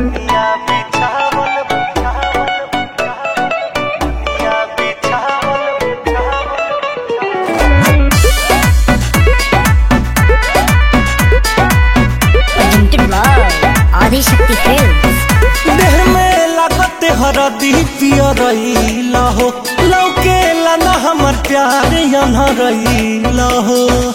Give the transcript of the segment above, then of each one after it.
दुनिया बिछावल बिछावल दुनिया बिछावल Presented by Adishakti Films. देह में लागत हरदी पिय रही हो लौके ना हमर प्यार यहाँ रही हो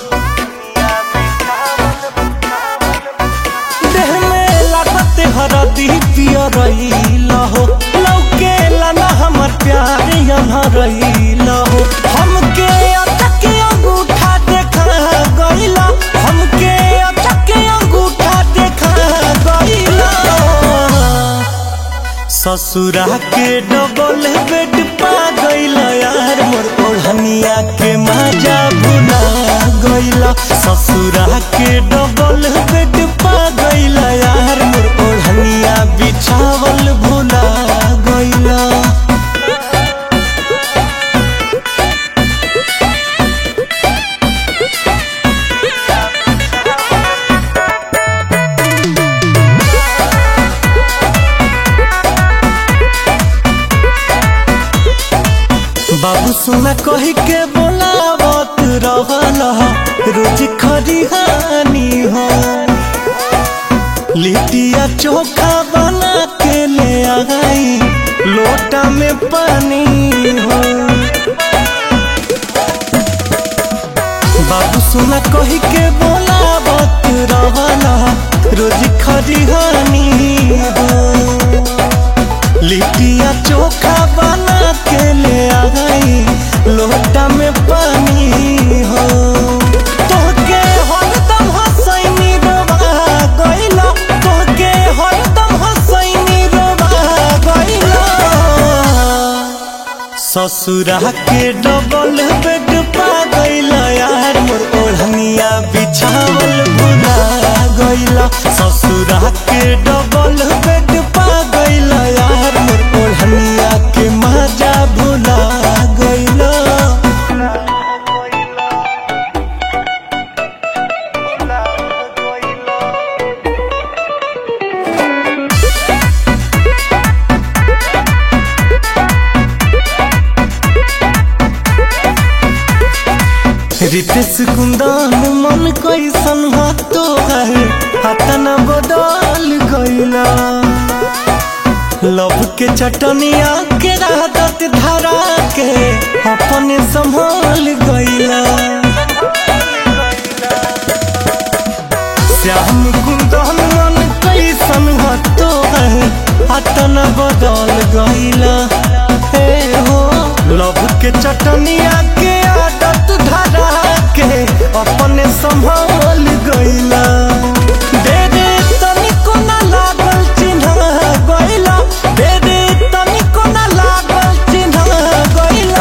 देह में लागत हरदी पिय रही हो लौके ना हमर प्यार यहाँ रही हो हमके अटक अंगूठा देखा गईला हमके अटक अंगूठा देखा गईला ससुरा के डबल बेड पा गईल यार मोर ओढ़निया के मजा भुला गईल ससुरा के डबल बेड पा गईल यार मोर ओढ़निया बिछावल भुला गईल बाबू सोना कही के बोलावत रहला रोज खरिहानी हो लिटिया चोखा बना के ले आई लोटा में पानी हो बाबू सोना कही के बोलावत रहला रोज खरिहानी हो लिटिया चोखा बना के ले आई लोटा में पानी हो तोहके हरदम हसैनी रोबा गइला तोहके हरदम हसैनी रोबा गइला ससुरा के डबल बेड पा गइला यार मोर ओढ़निया बिछावल भुला गइला ससुरा के डबल बेड पा गइला यार मोर ओढ़निया के मजा भुला गइला रितेश कुंदन मन कैसन हो तो है हतना बदल गइला लव के चटनिया के राहत धरा के अपने संभाल गइला श्याम कुंदन मन कैसन हो तो है हतना बदल गइला हे हो लव के चटनिया के आदत धरा के अपने संभाल गइला दे दे तनिको ना लागल चिन्ह गइला दे दे तनिको ना लागल चिन्ह गइला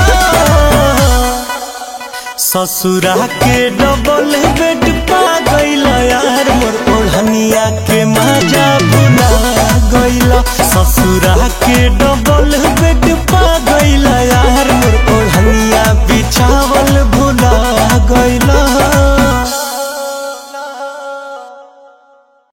ससुरा के डबल बेड पा गइला यार मोर ओढ़निया के मजा भुला गइला ससुरा के डबल बेड